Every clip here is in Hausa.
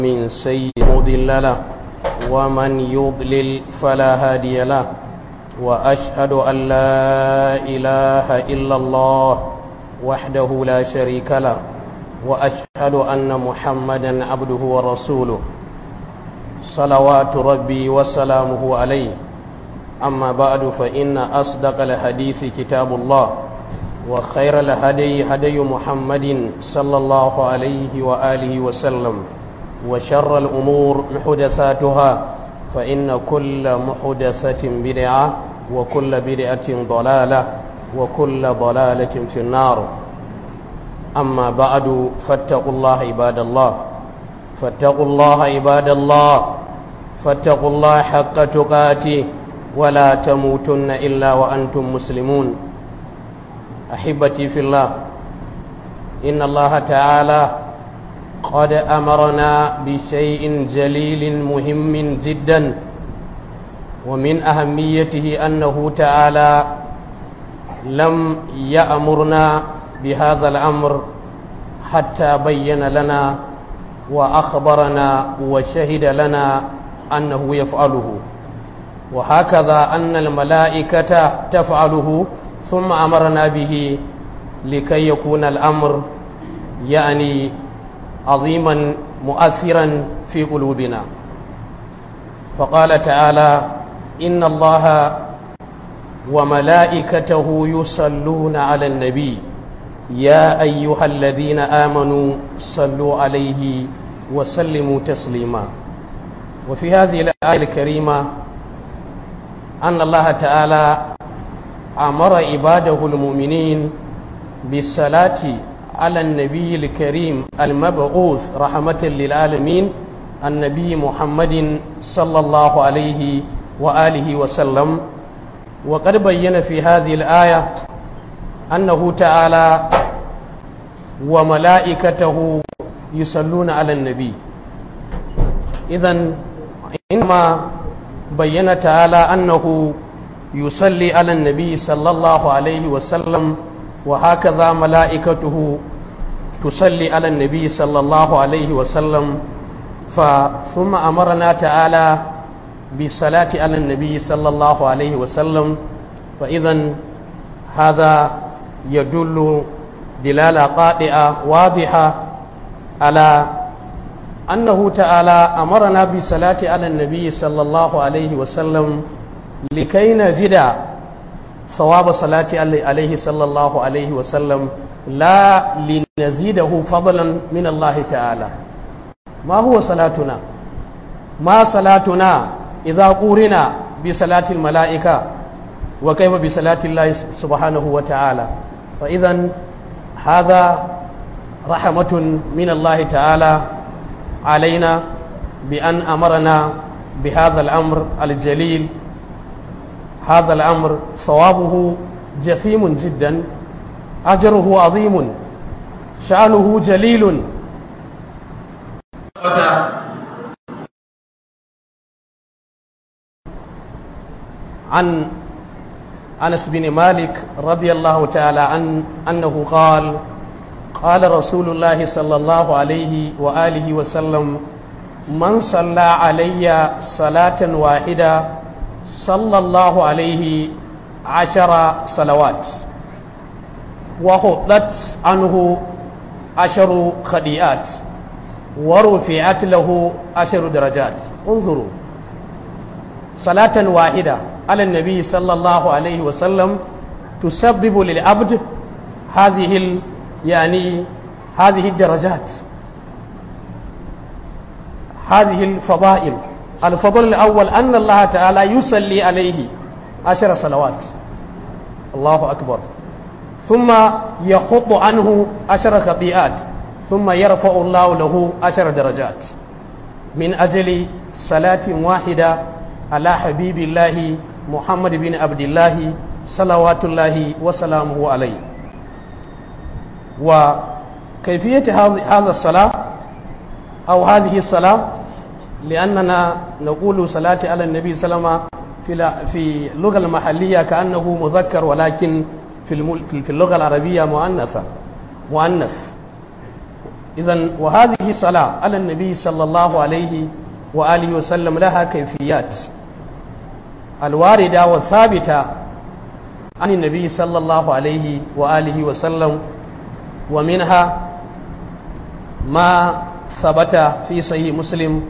من سيء مضل له ومن يضلل فلا هادي له وأشهد أن لا إله إلا الله وحده لا شريك له وأشهد أن محمدا عبده ورسوله صلوات ربي وسلامه عليه أما بعد فإن أصدق الحديث كتاب الله وخير الهدي هدي محمد صلى الله عليه وآله وسلم وشر الأمور محدثاتها فإن كل محدثة بدعة وكل بدعة ضلالة وكل ضلالة في النار أما بعد فاتقوا الله عباد الله فاتقوا الله عباد الله فاتقوا الله حق تقاته ولا تموتن إلا وأنتم مسلمون أحبتي في الله إن الله تعالى قد أمرنا بشيء جليل مهم جدا ومن أهميته أنه تعالى لم يأمرنا بهذا الأمر حتى بين لنا وأخبرنا وشهد لنا أنه يفعله وهكذا أن الملائكة تفعله ثم أمرنا به لكي يكون الأمر يعني عظيما مؤثرا في قلوبنا فقال تعالى إن الله وملائكته يصلون على النبي يا أيها الذين آمنوا صلوا عليه وسلموا تسليما وفي هذه الآية الكريمة أن الله تعالى أمر عباده المؤمنين بالصلاة على النبي الكريم المبعوث رحمة للعالمين النبي محمد صلى الله عليه وآله وسلم وقد بين في هذه الآية أنه تعالى وملائكته يصلون على النبي إذا إنما بين تعالى أنه يصلي على النبي صلى الله عليه وسلم وهكذا ملائكته تصلي على النبي صلى الله عليه وسلم ثم أمرنا تعالى بالصلاة على النبي صلى الله عليه وسلم فإذا هذا يدل دلالة قاطعة واضحة على أنه تعالى أمرنا بالصلاة على النبي صلى الله عليه وسلم لكي نزيد ثواب صلاة عليه صلى الله عليه وسلم لا لنزيده فضلا من الله تعالى ما هو صلاتنا ما صلاتنا إذا قورنا بصلاة الملائكة وكيف بصلاة الله سبحانه وتعالى فإذا هذا رحمة من الله تعالى علينا بأن أمرنا بهذا الأمر الجليل هذا الأمر ثوابه جثيم جدا أجره عظيم شأنه جليل عن أنس بن مالك رضي الله تعالى عن أنه قال قال رسول الله صلى الله عليه وآله وسلم من صلى علي صلاة واحدة صلى الله عليه عشر صلوات وحطت عنه عشر خديئات ورفعت له عشر درجات انظروا صلاة واحدة على النبي صلى الله عليه وسلم تسبب للعبد هذه ال يعني هذه الدرجات هذه الفضائل الفضل الأول أن الله تعالى يصلي عليه عشر صلوات الله أكبر ثم يخط عنه عشر خطيئات ثم يرفع الله له عشر درجات من أجل صلاة واحدة على حبيب الله محمد بن عبد الله صلوات الله وسلامه عليه وكيفية هذا الصلاة أو هذه الصلاة لأننا نقول صلاة على النبي صلى الله عليه وسلم في في اللغة المحلية كأنه مذكر ولكن في في اللغة العربية مؤنثة مؤنث إذن وهذه الصلاة على النبي صلى الله عليه وآله وسلم لها كيفيات الواردة والثابتة عن النبي صلى الله عليه وآله وسلم ومنها ما ثبت في صحيح مسلم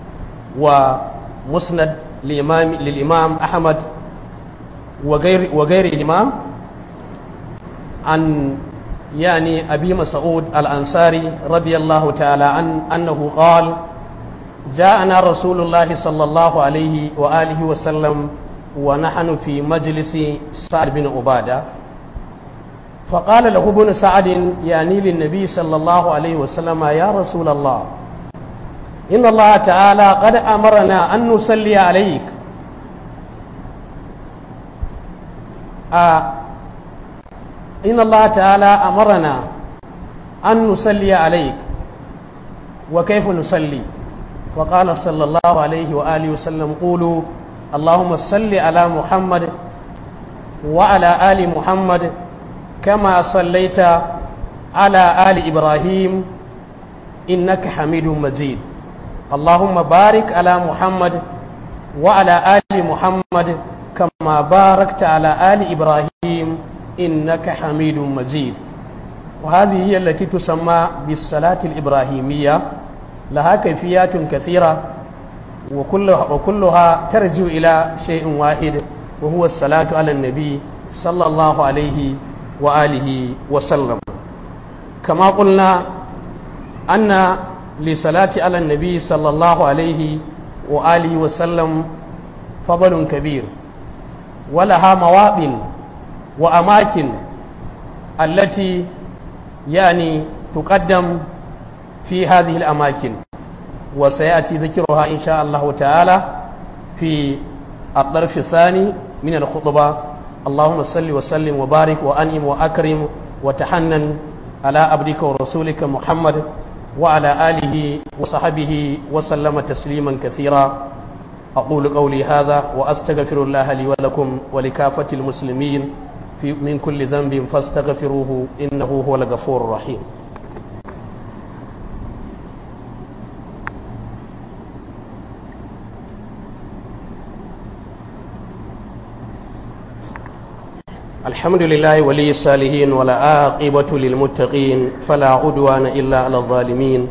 ومسند للإمام, للإمام أحمد وغير وغيرهما عن يعني أبي مسعود الأنصاري رضي الله تعالى عن أنه قال جاءنا رسول الله صلى الله عليه وآله وسلم ونحن في مجلس سعد بن عبادة فقال له ابن سعد يعني للنبي صلى الله عليه وسلم يا رسول الله إن الله تعالى قد أمرنا أن نصلي عليك آه إن الله تعالى أمرنا أن نصلي عليك وكيف نصلي فقال صلى الله عليه وآله وسلم قولوا اللهم صل على محمد وعلى آل محمد كما صليت على آل إبراهيم إنك حميد مجيد اللهم بارك على محمد وعلى آل محمد كما باركت على آل إبراهيم إنك حميد مجيد وهذه هي التي تسمى بالصلاة الإبراهيمية لها كيفيات كثيرة وكلها, وكلها ترجع إلى شيء واحد وهو الصلاة على النبي صلى الله عليه وآله وسلم كما قلنا أن لصلاة على النبي صلى الله عليه وآله وسلم فضل كبير ولها مواطن وأماكن التي يعني تقدم في هذه الأماكن وسيأتي ذكرها إن شاء الله تعالى في الطرف الثاني من الخطبة اللهم صل وسلم وبارك وأنعم وأكرم وتحنن على عبدك ورسولك محمد وعلى آله وصحبه وسلم تسليما كثيرا أقول قولي هذا وأستغفر الله لي ولكم ولكافة المسلمين في من كل ذنب فاستغفروه إنه هو الغفور الرحيم الحمد لله ولي الصالحين ولا عاقبة للمتقين فلا عدوان إلا على الظالمين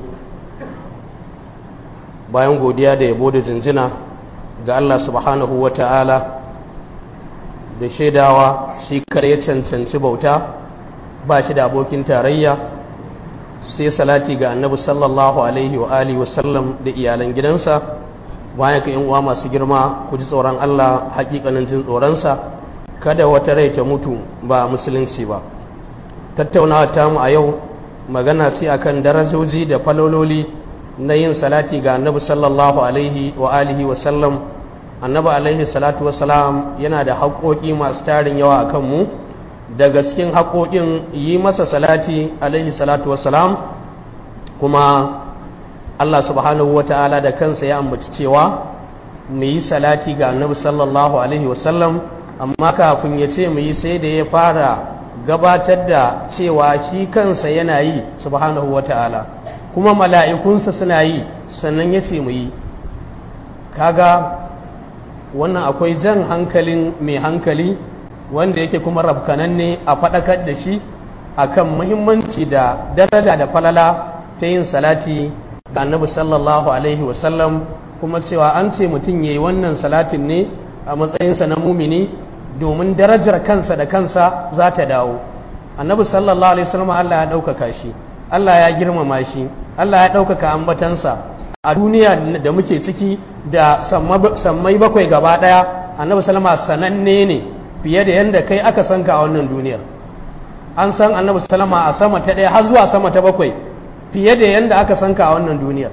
bayan godiya da yabo da jinjina ga Allah subhanahu wa ta'ala da shaidawa shi kar ya cancanci bauta ba shi da abokin tarayya sai salati ga annabi sallallahu alaihi wa alihi wasallam da iyalan gidansa bayan ka uwa masu girma ku ji tsoron Allah hakikanin jin tsoronsa kada wata rai ta mutu ba musulunci ba tattaunawa tamu a yau magana ce akan darajoji da falololi na yin salati ga annabi sallallahu alaihi wa alihi wa sallam annabi alaihi salatu wa salam yana da haƙoƙi masu tarin yawa a kanmu daga cikin haƙoƙin yi masa salati alaihi salatu wa salam kuma allah subhanahu wa ta'ala da kansa ya ambaci cewa mu yi salati ga annabi sallallahu alaihi wa sallam amma kafin ya ce mu yi sai da ya fara gabatar da cewa shi kansa yana yi subhanahu wa ta'ala kuma mala'ikunsa suna yi sannan ya ce mu yi kaga wannan akwai jan hankalin mai hankali wanda yake kuma rafkananne a faɗakar da shi akan muhimmanci da daraja da falala ta yin salati ga annabi sallallahu alaihi wasallam kuma cewa an ce mutum ya yi wannan salatin ne a matsayinsa na mumini domin darajar kansa da kansa za ta dawo annabi sallallahu alaihi wasallam Allah ya ɗaukaka shi Allah ya girmama shi Allah ya ɗaukaka ambatansa a duniya da muke ciki da sammai bakwai gaba ɗaya annabi salama sananne ne fiye da yadda kai aka san ka a wannan duniyar an san annabi salama a sama ta ɗaya har zuwa sama ta bakwai fiye da yadda aka san ka a wannan duniyar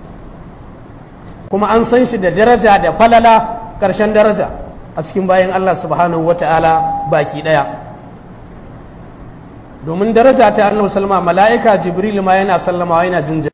kuma an san shi da daraja da falala ƙarshen daraja a cikin bayan Allah subhanahu wa ta'ala baki ɗaya domin daraja ta annabi salama mala'ika jibril ma yana sallamawa yana jinjin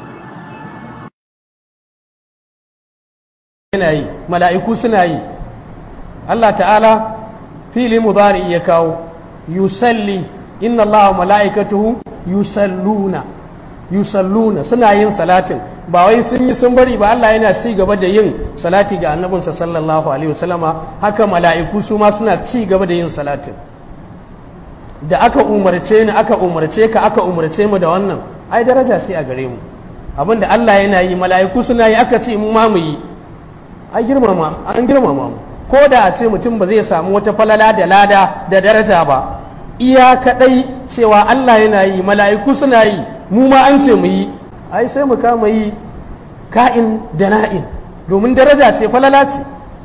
yana yi mala'iku suna yi Allah ta'ala fili mudari ya kawo yusalli inna Allah wa mala'ikatuhu yusalluna yusalluna suna yin salatin ba wai sun yi sun bari ba Allah yana ci gaba da yin salati ga annabinsa sallallahu alaihi wasallama haka mala'iku su ma suna ci gaba da yin salatin da aka umarce ni aka umarce ka aka umarce mu da wannan ai daraja ce a gare mu abinda Allah yana yi mala'iku suna yi aka ce mu ma mu yi ai girmama an girmama mu ko da a ce mutum ba zai samu wata falala da lada da daraja ba iya kadai cewa Allah yana yi mala'iku suna yi mu ma an ce mu yi ai sai mu kama yi ka'in da na'in domin daraja ce falala ce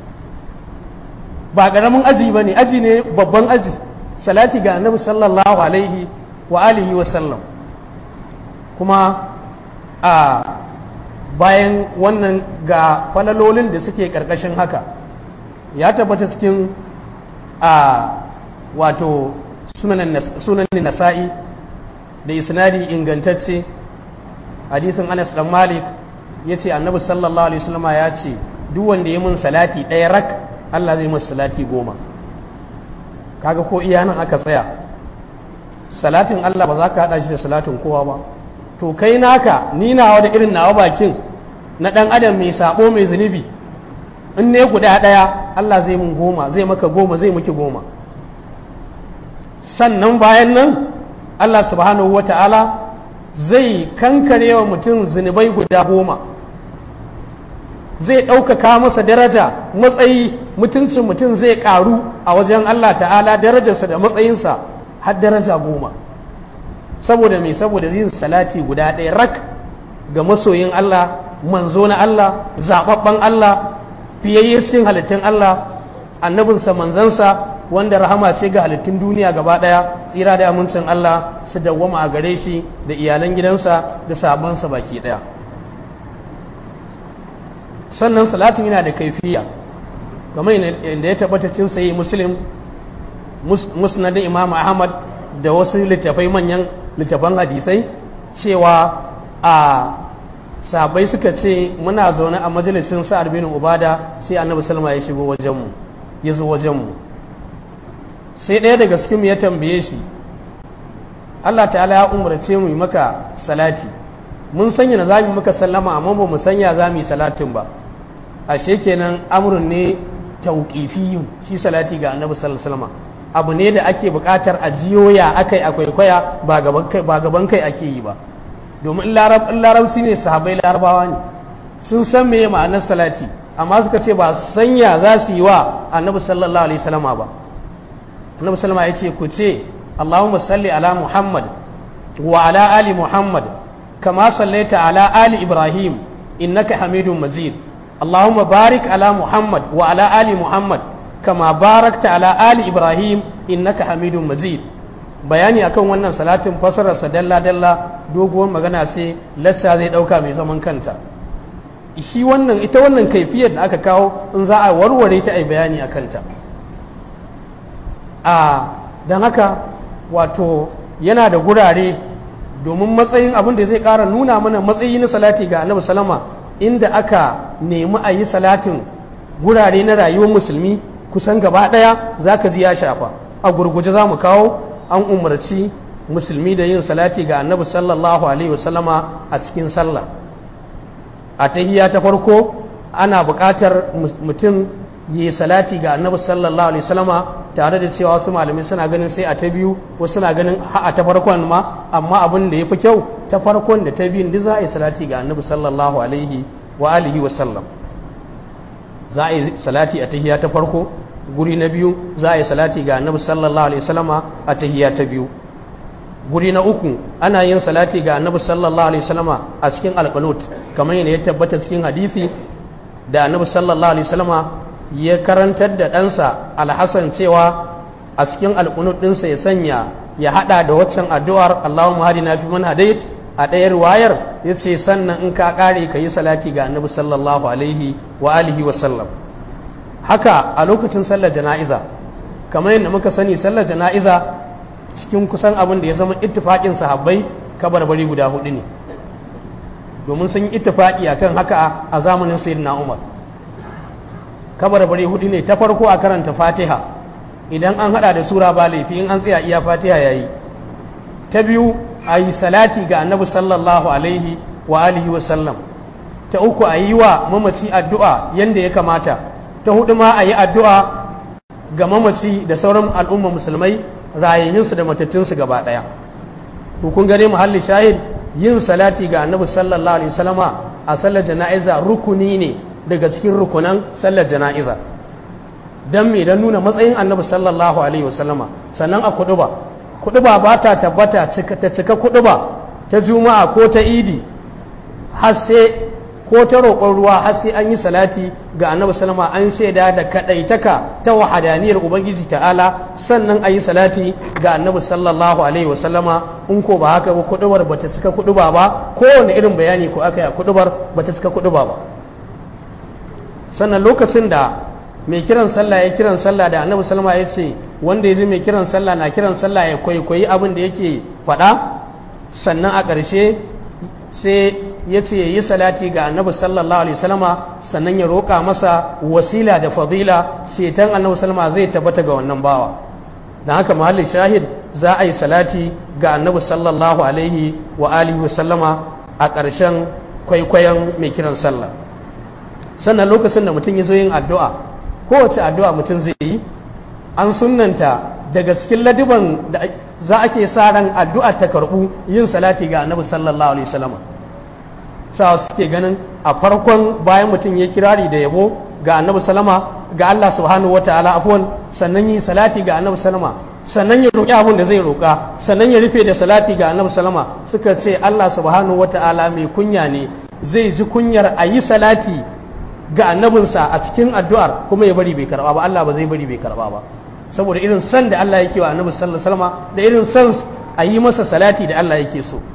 ba ƙaramin aji ba ne aji ne babban aji salati ga annabi sallallahu alaihi wa alihi wa sallam kuma a bayan wannan ga falalolin da suke ƙarƙashin haka ya tabbata cikin a wato sunan nasa'i da isnadi ingantacce hadithin anas dan malik ya ce annabi sallallahu alaihi wasallama ya ce duk wanda ya mun salati ɗaya rak allah zai masa salati goma kaga ko iya nan aka tsaya salatin allah ba za ka haɗa shi da salatin kowa ba to kai naka ni nawa da irin nawa bakin na ɗan adam mai sabo mai zunubi in ne guda ɗaya allah zai mun goma zai maka goma zai miki goma sannan bayan nan Allah subhanahu wa ta'ala zai kankare wa mutum zunubai guda goma zai ɗaukaka masa daraja matsayi mutuncin mutum zai ƙaru a wajen Allah ta'ala darajarsa da matsayinsa har daraja goma saboda mai saboda yin salati guda ɗaya rak ga masoyin Allah manzo na Allah zaɓaɓɓen Allah fiyayye cikin halittun Allah annabinsa manzansa wanda rahama ce ga halittun duniya gaba daya tsira da amincin Allah su dawwama a gare shi da iyalan gidansa da sabansa baki daya sannan salatin yana da kaifiya kamar yadda ya tabbata cin sayi muslim musnadin imam ahmad da wasu littafai manyan littafan hadisai cewa a sabai suka ce muna zaune a majalisin sa'ad bin ubada sai annabi salma ya shigo wajenmu ya zo wajenmu sai ɗaya daga cikin ya tambaye shi Allah ta'ala ya umarce mu yi maka salati mun sanya na za mu maka sallama amma ba mu sanya za mu yi salatin ba ashe kenan amurin ne tauƙifiyu shi salati ga annabi sallallahu abu ne da ake buƙatar a jiyoya akai a kwaikwaya ba gaban kai ake yi ba domin larabci ne sahabai larabawa ne sun san me ma'anar salati amma suka ce ba sanya za su yi wa annabi sallallahu alaihi wasallama ba annabi sallama ya ce ku ce allahumma salli ala muhammad wa ala ali muhammad kama sallaita ala ali ibrahim innaka hamidun majid allahumma barik ala muhammad wa ala ali muhammad kama barakta ala ali ibrahim innaka hamidun majid bayani akan wannan salatin fasararsa dalla dalla doguwar magana ce lacca zai dauka mai zaman kanta shi wannan ita wannan kaifiyar da aka kawo in za a warware ta a bayani a kanta a don haka wato yana da gurare domin matsayin abin da zai ƙara nuna mana matsayi na salati ga annabi salama inda aka nemi a yi salatin gurare na rayuwar musulmi kusan gaba ɗaya za ka ji ya shafa a gurguje za mu kawo an umarci musulmi da yin salati ga annabi sallallahu alaihi wasallama a cikin sallah a tahiya ta farko ana buƙatar mutum yi salati ga annabi sallallahu alaihi wasallama tare da cewa wasu malamai suna ganin sai a ta biyu wasu suna ganin a ta farkon ma amma abin da ya fi kyau ta farkon da ta biyun duk za a yi salati ga annabi sallallahu alaihi wa alihi wa sallam za a yi salati a tahiya ta farko guri na biyu za a yi salati ga annabi sallallahu alaihi wasallama a tahiya ta biyu guri na uku ana yin salati ga annabi sallallahu alaihi wasallama a cikin alqanut kamar yadda ya tabbata cikin hadisi da annabi sallallahu alaihi wasallama ya karantar da ɗansa alhassan cewa a cikin alkunut ɗinsa ya sanya ya haɗa da waccan addu'ar Allahumma hadina fi man hadait a ɗayar wayar ya ce sannan in ka ƙare ka yi salati ga annabi sallallahu alaihi wa alihi wa sallam haka a lokacin sallar jana'iza kamar yadda muka sani sallar jana'iza cikin kusan abin da ya zama ittifaƙin sahabbai kabarbari guda hudu ne domin sun yi ittifaƙi akan haka a zamanin sayyidina umar kabarbari hudu ne ta farko a karanta fatiha idan an hada da sura ba laifi in an tsaya iya fatiha yayi ta biyu a yi salati ga annabi sallallahu alaihi wa alihi wa sallam ta uku a yi wa mamaci addu'a yadda ya kamata ta hudu ma a yi addu'a ga mamaci da sauran al'umma musulmai rayayyunsu da matattunsu gaba ɗaya to kun gane muhalli shahid yin salati ga annabi sallallahu alaihi wasallama a sallar jana'iza rukuni ne daga cikin rukunan sallar jana'iza don me don nuna matsayin annabi sallallahu alaihi wasallama sannan a kuduba kuduba ba ta tabbata ta cika kuduba ta juma'a ko ta idi har sai ko ta roƙon ruwa har sai an yi salati ga annabi sallama an shaida da kaɗaitaka ta wahadaniyar ubangiji ta'ala sannan a yi salati ga annabi sallallahu alaihi wasallama in ko ba haka ba kudubar ba ta cika kuduba ba kowane irin bayani ko aka yi a kudubar ba ta cika kuduba ba sannan lokacin da mai kiran sallah ya kiran sallah da annabi sallama ya ce wanda ya ji mai kiran sallah na kiran sallah ya kwaikwayi abin da yake faɗa sannan a ƙarshe sai ya ce ya yi salati ga annabi sallallahu alaihi wasallama sannan ya roƙa masa wasila da fadila ceton annabi sallama zai tabbata ga wannan bawa don haka mahallin shahid za a yi salati ga annabi sallallahu alaihi wa alihi wasallama a ƙarshen kwaikwayon mai kiran sallah sannan lokacin da mutum ya zo yin addu'a kowace addu'a mutum zai yi an sunanta daga cikin ladiban da za ake sa ran addu'a ta karɓu yin salati ga annabi sallallahu alaihi wasallama sa suke ganin a farkon bayan mutum ya kirari da yabo ga annabi salama ga Allah subhanahu wa ta'ala afwan sannan yi salati ga annabi salama sannan ya roƙi abin da zai roƙa sannan ya rufe da salati ga annabi salama suka ce Allah subhanahu wa ta'ala mai kunya ne zai ji kunyar a yi salati ga annabinsa a cikin addu'ar kuma ya bari bai karba ba Allah ba zai bari bai karba ba saboda irin san da Allah yake wa annabi sallallahu alaihi wasallam da irin san a yi masa salati da Allah yake so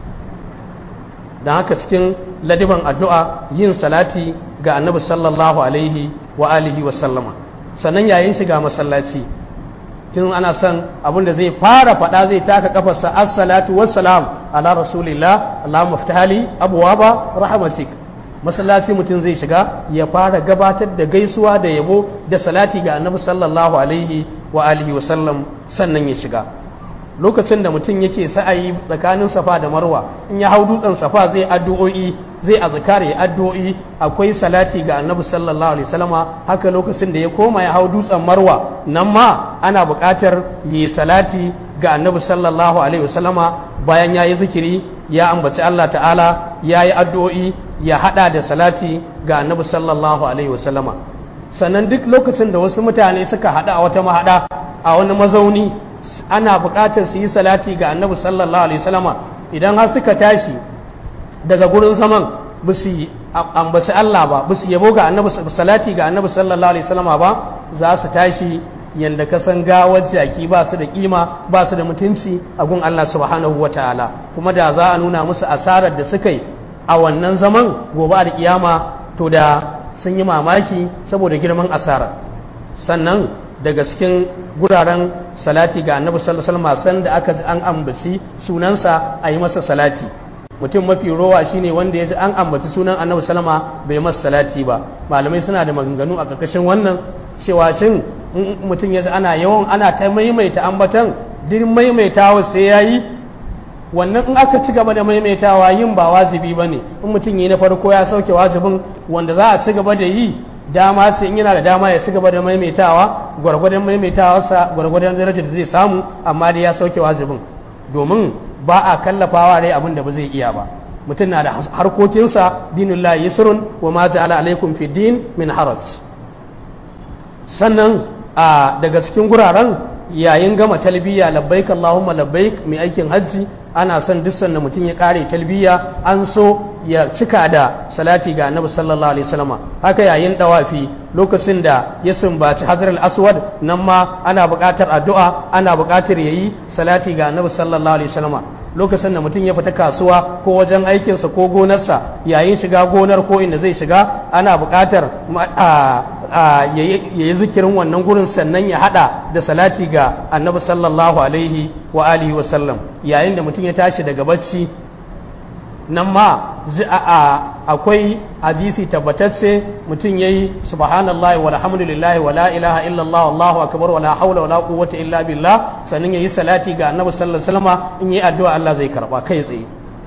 don haka cikin ladiban addu'a yin salati ga annabi sallallahu alaihi wa alihi wa sallama sannan yayin shiga masallaci tun ana son abin da zai fara faɗa zai taka kafarsa assalatu wassalam ala rasulillah allahumma ftahali abwaba rahmatik masallaci mutum zai shiga ya fara gabatar da gaisuwa da yabo da salati ga annabi sallallahu alaihi wa alihi wa sallam sannan ya shiga lokacin da mutum yake sa'ayi tsakanin safa da marwa in ya hau dutsen safa zai addu'o'i zai azkar ya addu'o'i akwai salati ga annabi sallallahu alaihi wasallama haka lokacin da ya koma ya hau dutsen marwa nan ma ana buƙatar yi salati ga annabi sallallahu alaihi wasallama bayan ya yi zikiri ya ambaci Allah ta'ala ya yi addu'o'i ya hada da salati ga annabi sallallahu alaihi wasallama sannan duk lokacin da wasu mutane suka hada a wata mahada a wani mazauni ana buƙatar su yi salati ga annabi sallallahu alaihi wasallama idan har suka tashi daga gurin zaman ba su ambaci Allah ba ba su yabo ga annabi salati ga annabi sallallahu alaihi wasallama ba za su tashi yanda ka san gawar jaki ba su da kima ba su da mutunci a gun Allah subhanahu wa ta'ala kuma da za a nuna musu asarar da suka yi a wannan zaman gobe da kiyama to da sun yi mamaki saboda girman asara sannan daga cikin guraren salati ga annabi sallallahu alaihi wasallam da aka ji an ambaci sunansa a yi masa salati mutum mafi rowa shine wanda ya ji an ambaci sunan annabi sallama bai masa salati ba malamai suna da maganganu a ƙarƙashin wannan cewa shin mutum ya ji ana yawan ana ta maimaita ambatan duk maimaitawa sai ya yi wannan in aka ci gaba da maimaitawa yin ba wajibi ba ne in mutum yi na farko ya sauke wajibin wanda za a ci gaba da yi dama ce in yana da dama ya ci gaba da maimaitawa gwargwadon maimaitawarsa gwargwadon darajar da zai samu amma dai ya sauke wajibin domin ba a kallafawa rai abin da ba zai iya ba mutum na da harkokinsa dinullah yusrun wa ma ja'ala alaikum fi din min haraj sannan a daga cikin guraren yayin gama talbiya labbaik allahumma labbaik mai aikin hajji ana son duk sanda mutum ya kare talbiya an so ya cika da salati ga annabi sallallahu alaihi wasallam haka yayin dawafi lokacin da ya sumbaci hajar al-aswad nan ma ana buƙatar addu'a ana buƙatar yayi salati ga annabi sallallahu alaihi wasallam lokacin da mutum ya fita kasuwa ko wajen aikinsa ko gonarsa yayin shiga gonar ko inda zai shiga ana buƙatar ya yi zikirin wannan gurin sannan ya hada da salati ga annabi sallallahu alaihi wa alihi wa sallam yayin da mutum ya tashi daga bacci nan ma akwai hadisi tabbatacce mutum yayi subhanallahi walhamdulillahi wala ilaha illallah wallahu akbar wala haula wala quwwata illa billah sannan yayi salati ga annabi sallallahu alaihi wasallam in yi addu'a Allah zai karba kai tsaye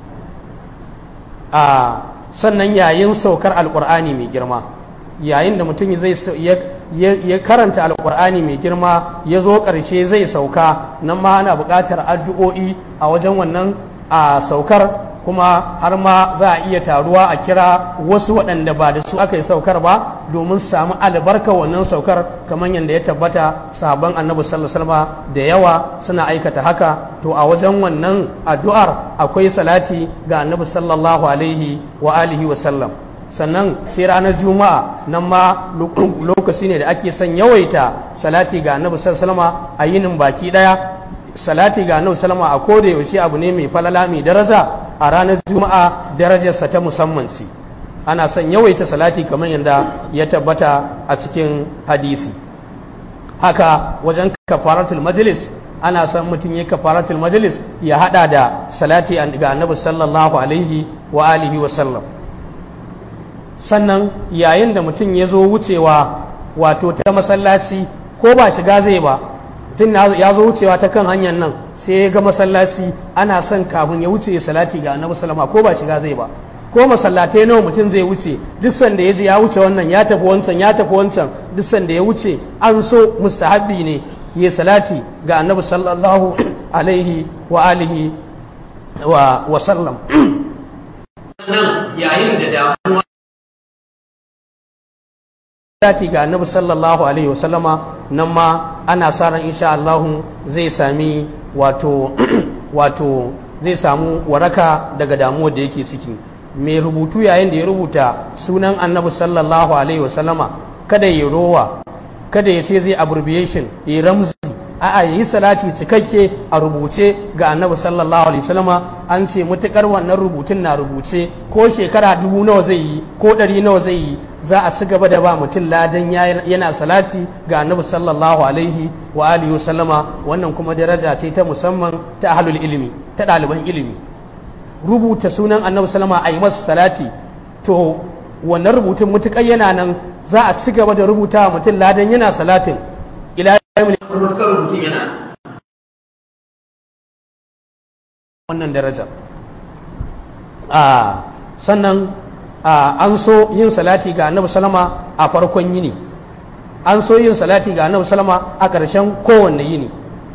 a sannan yayin saukar alqur'ani mai girma yayin da mutum zai ya karanta alkur'ani mai girma ya zo ƙarshe zai sauka nan ma ana buƙatar addu'o'i a wajen wannan a saukar kuma har ma za a iya taruwa a kira wasu waɗanda ba da su aka yi saukar ba domin samu albarka wannan saukar kamar yadda ya tabbata sahabban annabi sallallahu da yawa suna aikata haka to a wajen wannan addu'ar akwai salati ga annabi sallallahu alaihi wa alihi wa sallam sannan sai ranar juma'a nan ma lokaci ne da ake son yawaita salati ga annabi sallallahu a yinin baki daya salati ga annabi sallallahu a koda yaushe abu ne mai falala mai daraja a ranar juma'a darajarsa ta musamman ce ana son yawaita salati kamar yadda ya tabbata a cikin hadisi haka wajen kafaratul majlis ana son mutum ya kafaratul majlis ya hada da salati ga annabi sallallahu alaihi wa alihi wa sallam sannan yayin da mutum ya zo wucewa wato ta masallaci ko ba shiga zai ba mutum ya zo wucewa ta kan hanyar nan sai ya ga masallaci ana son kafin ya wuce salati ga annabi sallama ko ba shiga zai ba ko masallatai nawa mutum zai wuce duk sanda ya je ya wuce wannan ya tafi wancan ya tafi wancan duk sanda ya wuce an so mustahabbi ne ya salati ga annabi sallallahu alaihi wa alihi wa sallam yayin da damuwa salati ga annabi sallallahu alaihi wasallama nan ma ana sa ran insha Allah zai sami wato wato zai samu waraka daga damuwar da yake ciki mai rubutu yayin da ya rubuta sunan annabi sallallahu alaihi wasallama kada ya rowa kada ya ce zai abbreviation ya ramzi a'a yi salati cikakke a rubuce ga annabi sallallahu alaihi wasallama an ce mutukar wannan rubutun na rubuce ko shekara dubu nawa zai yi ko ɗari nawa zai yi za a ci gaba da ba mutum ladan yana salati ga annabi sallallahu alaihi wa alihi wasallama wannan kuma daraja ce ta musamman ta ahlul ilimi ta ɗaliban ilimi rubuta sunan annabi sallama a yi masa salati to wannan rubutun mutukar yana nan za a ci gaba da rubuta wa mutum ladan yana salatin ila mutukar rubutun yana wannan darajar sannan an so yin salati ga annabi salama a farkon yini an so yin salati ga annabi salama a ƙarshen kowanne yini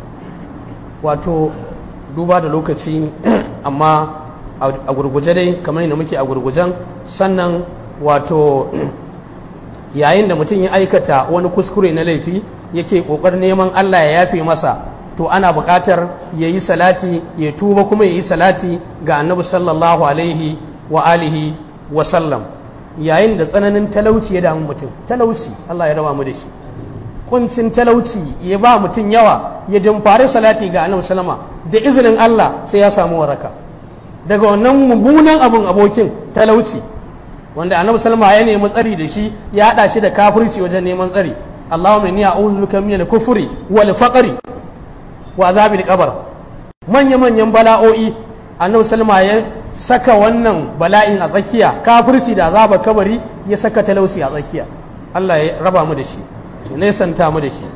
wato duba da lokaci amma a gurguje dai kamar yadda muke a gurgujen sannan wato yayin da mutum ya aikata wani kuskure na laifi yake ƙoƙarin neman allah ya yafe masa to ana buƙatar ya yi salati ya tuba kuma ya yi salati ga annabi sallallahu alaihi wa alihi wa sallam yayin da tsananin talauci ya damu mutum talauci Allah ya raba mu da shi kuncin talauci ya ba mutum yawa ya dimfari salati ga annabi sallama da izinin Allah sai ya samu waraka daga wannan mummunan abun abokin talauci wanda annabi sallama ya nemi tsari da shi ya hada shi da kafirci wajen neman tsari Allahumma inni a'udhu bika min al-kufri wal faqri wa azabil qabr manya manyan bala'o'i annabi sallama ya saka wannan bala'in a tsakiya kafirci da azaba kabari ya saka talauci a tsakiya Allah ya raba mu da shi ya nesanta mu da shi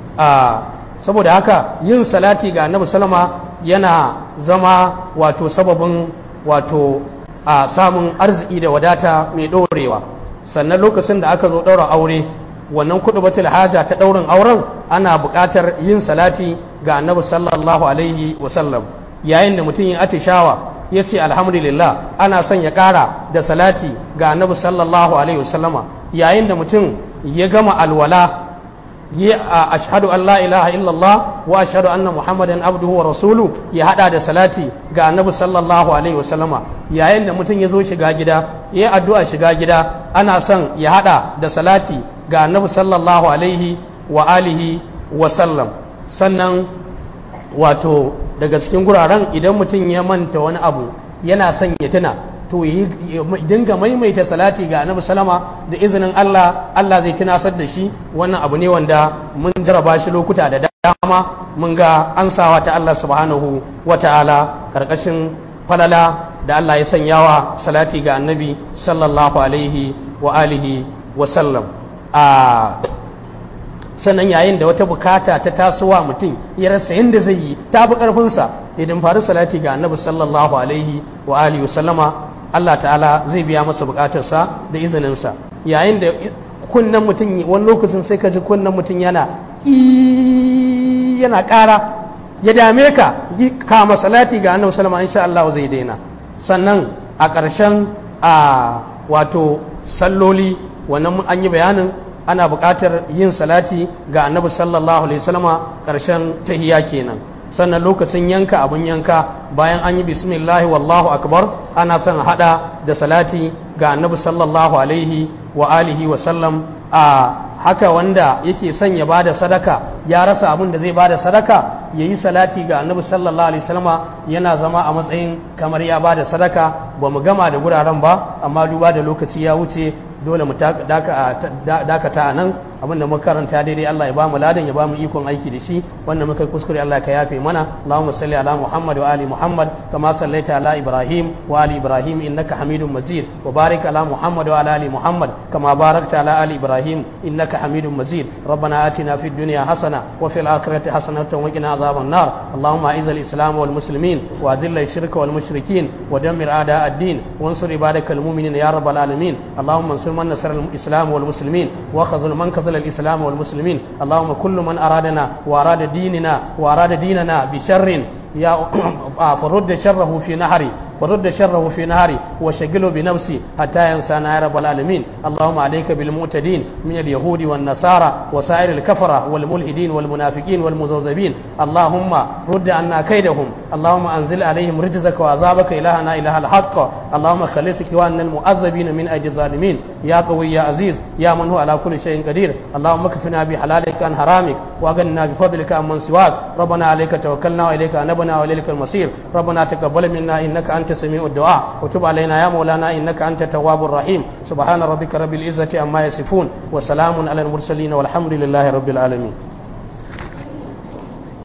saboda haka yin salati ga annabi sallama yana zama wato sababin wato a samun arziki da wadata mai ɗorewa sannan lokacin da aka zo ɗaura aure wannan kuɗi batul haja ta ɗaurin auren ana buƙatar yin salati ga annabi sallallahu alaihi wasallam yayin da mutum ya atishawa ya ce alhamdulillah ana son ya ƙara da salati ga annabi sallallahu alaihi wasallama yayin da mutum ya gama alwala ya ashhadu an la ilaha illallah wa ashhadu anna muhammadan abduhu wa rasulu ya hada da salati ga annabi sallallahu alaihi wasallama yayin da mutum ya zo shiga gida ya addu'a shiga gida ana son ya hada da salati ga annabi sallallahu alaihi wa alihi wa sallam sannan wato daga cikin guraren idan mutum ya manta wani abu yana son ya tuna to yi dinga maimaita salati ga annabi salama da izinin Allah Allah zai tunasar da shi wannan abu ne wanda mun jaraba shi lokuta da dama mun ga ansawa ta Allah subhanahu wa ta'ala karkashin falala da Allah ya sanyawa salati ga annabi sallallahu alaihi wa alihi wa sallam a sannan yayin da wata bukata ta tasowa mutum ya rasa yadda zai yi ta fi ƙarfinsa idan faru salati ga annabi sallallahu alaihi wa alihi sallama Allah ta'ala zai biya masa bukatarsa da izininsa yayin da kunnen mutum wani lokacin sai ka ji kunnen mutum yana yana ƙara ya dame ka kama salati ga annabi sallama insha Allah zai daina sannan a ƙarshen a wato salloli wannan an yi bayanin ana buƙatar yin salati ga annabi sallallahu alaihi wasallama ƙarshen tahiya kenan sannan lokacin yanka abin yanka bayan an yi bismillahi wallahu akbar ana son hada da salati ga annabi sallallahu alaihi wa alihi wa sallam a haka wanda yake son ya bada sadaka ya rasa abin da zai bada sadaka ya yi salati ga annabi sallallahu alaihi wasallama yana zama a matsayin kamar ya bada sadaka ba mu gama da guraren ba amma duba da lokaci ya wuce dole mu dakata a nan abinda muka karanta daidai Allah ya bamu ladan ya bamu ikon aiki da shi wanda muka kuskure Allah ka yafe mana Allahumma salli ala Muhammad wa ali Muhammad kama sallaita ala Ibrahim wa ali Ibrahim innaka Hamidum Majid wa barik ala Muhammad wa ala ali Muhammad kama barakta ala ali Ibrahim innaka Hamidum Majid ربنا آتنا في الدنيا حسنة وفي الآخرة حسنة وقنا عذاب النار اللهم أعز الإسلام والمسلمين وأذل الشرك والمشركين ودمر أعداء الدين وانصر عبادك المؤمنين يا رب العالمين اللهم انصر من نصر الإسلام والمسلمين وخذل من خذل الإسلام والمسلمين اللهم كل من أرادنا وأراد ديننا وأراد ديننا بشر يا فرد شره في نهري فرد شره في نهري وشغله بنفسي حتى ينسانا يا رب العالمين اللهم عليك بالمعتدين من اليهود والنصارى وسائر الكفرة والملحدين والمنافقين والمذوذبين اللهم رد عنا كيدهم اللهم أنزل عليهم رجزك وعذابك إلهنا إله الحق اللهم خلص كواننا المؤذبين من أيدي الظالمين يا قوي يا عزيز يا من هو على كل شيء قدير اللهم اكفنا بحلالك عن حرامك واغننا بفضلك عن من سواك ربنا عليك توكلنا وإليك أنبنا وإليك المصير ربنا تقبل منا إنك أنت سميع الدعاء وتب علينا يا مولانا إنك أنت التواب الرحيم سبحان ربك رب العزة عما يصفون وسلام على المرسلين والحمد لله رب العالمين